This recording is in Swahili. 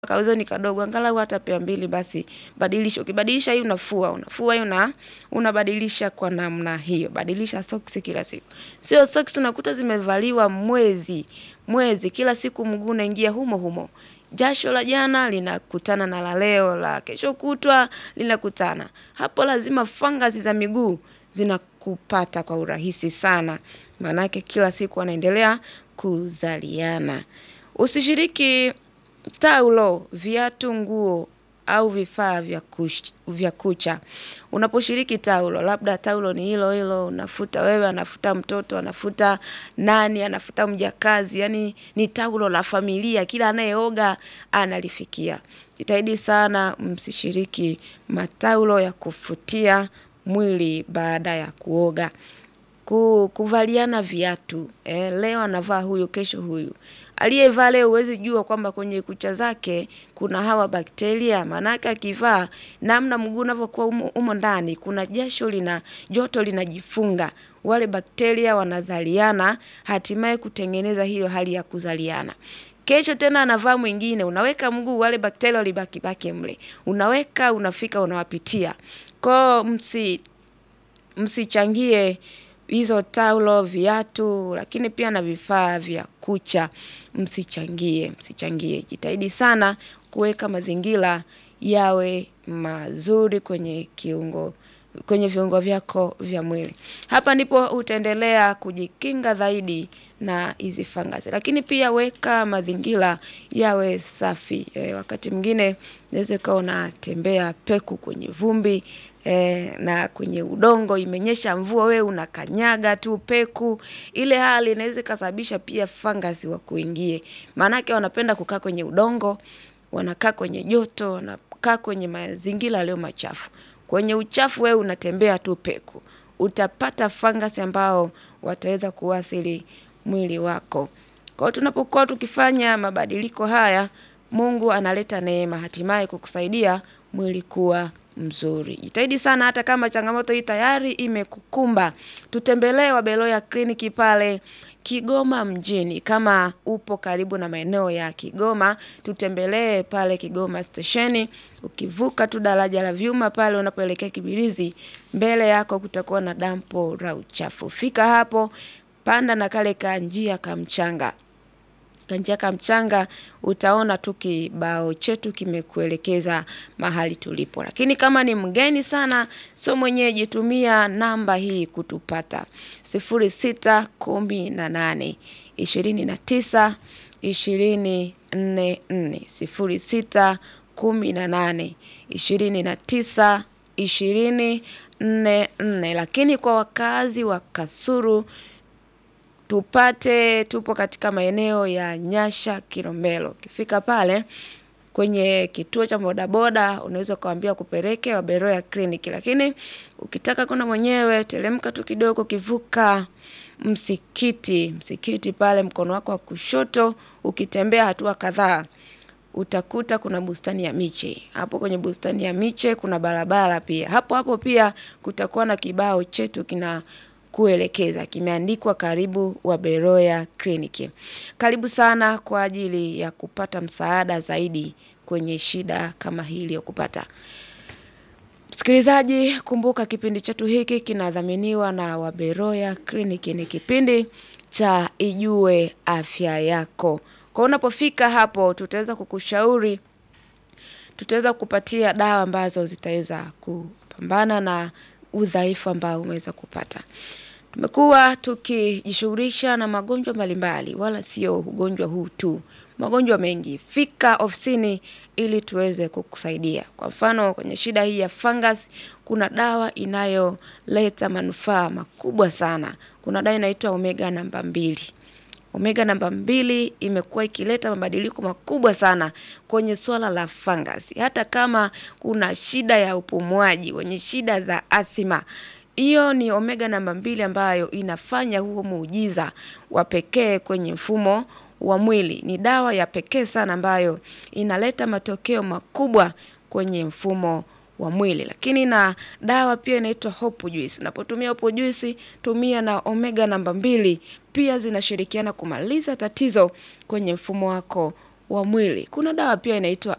kauzo ni kadogo, angalau hata pea mbili basi badilisha. Ukibadilisha hii unafua, unafua hii una unabadilisha kwa namna hiyo. Badilisha soksi kila siku. Sio soksi unakuta zimevaliwa mwezi, mwezi kila siku mguu unaingia humo humo. Jasho la jana linakutana na la leo, la kesho kutwa linakutana. Hapo lazima fangasi za miguu zinakupata kwa urahisi sana. Maanake kila siku wanaendelea kuzaliana. Usishiriki taulo, viatu, nguo au vifaa vya kush- vya kucha. Unaposhiriki taulo, labda taulo ni hilo hilo, unafuta wewe, anafuta mtoto, anafuta nani, anafuta mjakazi, yani ni taulo la familia, kila anayeoga analifikia. Jitahidi sana msishiriki mataulo ya kufutia mwili baada ya kuoga. Ku, kuvaliana viatu. Eh, leo anavaa huyu, kesho huyu. Aliyevaa leo huwezi jua kwamba kwenye kucha zake kuna hawa bakteria. Maanake akivaa namna mguu unavyokuwa umo, umo ndani kuna jasho lina joto linajifunga. Wale bakteria wanazaliana hatimaye kutengeneza hiyo hali ya kuzaliana. Kesho tena anavaa mwingine, unaweka mguu wale bakteria walibaki baki mle. Unaweka, unafika, unawapitia. Kwa msi msichangie hizo taulo, viatu, lakini pia na vifaa vya kucha. Msichangie, msichangie. Jitahidi sana kuweka mazingira yawe mazuri kwenye kiungo kwenye viungo vyako vya mwili. Hapa ndipo utaendelea kujikinga zaidi na hizi fangasi. Lakini pia weka mazingira yawe safi. E, wakati mwingine unaweza ukawa unatembea peku kwenye vumbi e, na kwenye udongo imenyesha mvua wewe unakanyaga tu peku. Ile hali inaweza ikasababisha pia fangasi wakuingie. Maanake wanapenda kukaa kwenye udongo, wanakaa kwenye joto, wanakaa kwenye mazingira yaliyo machafu. Kwenye uchafu wewe unatembea tu peku. Utapata fangasi ambao wataweza kuathiri mwili wako. Kwa hiyo tunapokuwa tukifanya mabadiliko haya, Mungu analeta neema hatimaye kukusaidia mwili kuwa mzuri. Jitahidi sana hata kama changamoto hii tayari imekukumba. Tutembelee Wabeloya kliniki pale Kigoma mjini. Kama upo karibu na maeneo ya Kigoma, tutembelee pale Kigoma stesheni. Ukivuka tu daraja la vyuma pale unapoelekea Kibirizi, mbele yako kutakuwa na dampo la uchafu. Fika hapo, panda na kale kanjia kamchanga. Kanjia kamchanga utaona tu kibao chetu kimekuelekeza mahali tulipo. Lakini kama ni mgeni sana, sio mwenyeji, tumia namba hii kutupata. sifuri sita kumi na nane ishirini na tisa ishirini nne nne sifuri sita kumi na nane ishirini na tisa ishirini nne nne. Lakini kwa wakazi wa Kasulu tupate tupo katika maeneo ya Nyasha Kilombero. Ukifika pale kwenye kituo cha bodaboda unaweza ukawaambia kupeleke Wabeloya kliniki, lakini ukitaka kwenda mwenyewe teremka tu kidogo, kivuka msikiti, msikiti pale mkono wako wa kushoto, ukitembea hatua kadhaa utakuta kuna bustani ya miche. Hapo kwenye bustani ya miche kuna barabara pia. Hapo hapo pia kutakuwa na kibao chetu kina kuelekeza kimeandikwa karibu Wabeloya kliniki. Karibu sana kwa ajili ya kupata msaada zaidi kwenye shida kama hii iliyokupata. Msikilizaji, kumbuka kipindi chetu hiki kinadhaminiwa na Wabeloya kliniki. Ni kipindi cha Ijue Afya Yako. Kwa unapofika hapo, tutaweza kukushauri, tutaweza kukupatia dawa ambazo zitaweza kupambana na udhaifu ambao umeweza kupata. Tumekuwa tukijishughulisha na magonjwa mbalimbali, wala sio ugonjwa huu tu, magonjwa mengi. Fika ofisini ili tuweze kukusaidia. Kwa mfano kwenye shida hii ya fungus, kuna dawa inayoleta manufaa makubwa sana. Kuna dawa inaitwa omega namba mbili. Omega namba mbili imekuwa ikileta mabadiliko makubwa sana kwenye swala la fungus. Hata kama kuna shida ya upumuaji, wenye shida za athima, hiyo ni omega namba mbili ambayo inafanya huo muujiza wa pekee kwenye mfumo wa mwili. Ni dawa ya pekee sana ambayo inaleta matokeo makubwa kwenye mfumo wa mwili. Lakini na dawa pia inaitwa hopu juice. Unapotumia hopu juice, tumia na omega namba mbili, pia zinashirikiana kumaliza tatizo kwenye mfumo wako wa mwili. Kuna dawa pia inaitwa